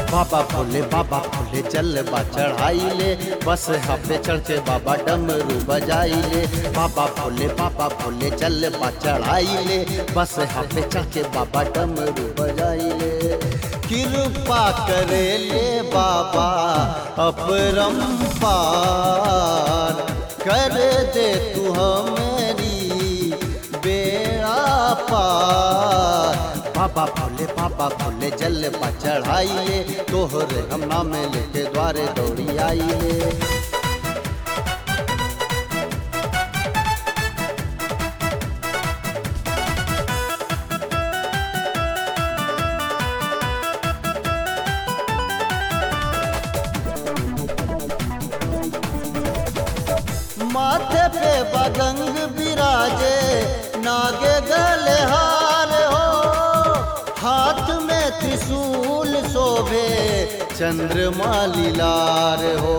बाबा भोले बाबा भोले जल बा चढ़ाई ले बस पे चढ़ के बाबा डमरू बजाई ले बाबा भोले बाबा भोले जल बा चढ़ाई ले बस पे चढ़ के बाबा डमरू बजाई ले कृपा करे ले बाबा अपरंपार कर दे तू हमेरी बेड़ा पार बाबा भोले बाबा भोले जल बा चढ़ाइए तोहरे हम नाम लेके द्वारे दौड़ी आइए माथे पे बगंग बिराजे नागे गले हार हो हाथ में त्रिशूल शोभे चंद्रमा लीलार हो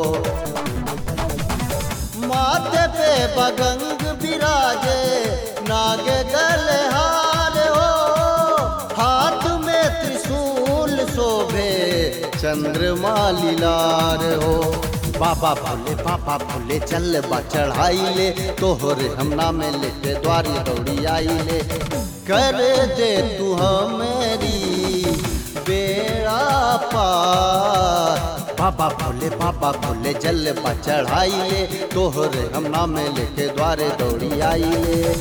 माथे पे बगंग बिराजे नागे गले हार हो हाथ में त्रिशूल शोभे चंद्रमा लीलार हो बाबा भोले बाबा भोले चल बा चढ़ाई ले तोहरे हम नाम लेके द्वारी दौड़ी आई ले कर दे तू हमेरी बेड़ा पार बाबा भोले बाबा भोले जल बा चढ़ाई ले तोहरे हम नाम लेके द्वारे दौड़ी आई ले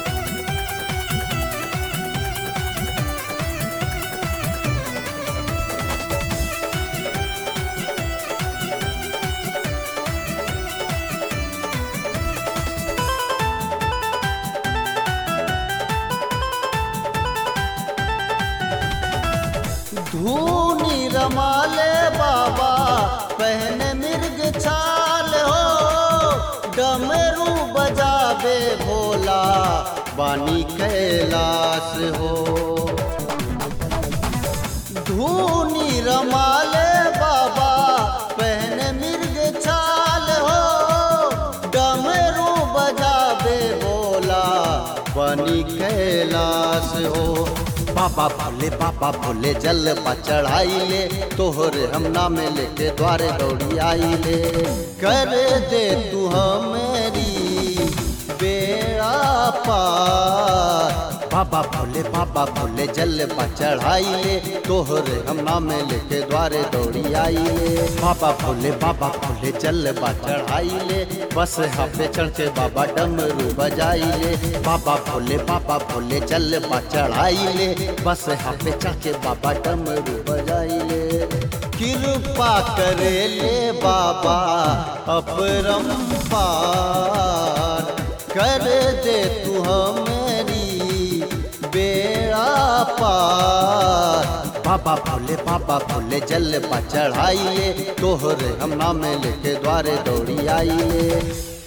धूनी रमाले बाबा पहने मिर्ग छाल हो डमरू बजावे भोला बानी कैलाश हो धूनी रमाले बाबा पहने मिर्ग छाल हो डमरू बजावे भोला बानी कैलाश हो बाबा भोले बाबा भोले जल बा चढ़ाई ले तोहरे हम नाम लेके द्वारे दौड़ी आई ले कर दे तू हमेरी बेड़ा पार बाबा भोले बाबा भोले जल बा चढ़ाई ले तोहरे हम नाम लेके द्वारे दौड़ी आई ले बाबा भोले बाबा भोले जल बा चढ़ाई ले बस पे चढ़ के बाबा डमरू बजाई ले बाबा भोले बाबा भोले जल बा चढ़ाई ले बस पे चढ़ के बाबा डमरू बजाई ले कृपा करे ले बाबा अपरंपार कर दे तू हमेरी बेड़ा पार बाबा भोले बाबा भोले जल बा चढ़ाइए तोहरे हम नाम लेके द्वारे दौड़ी आइए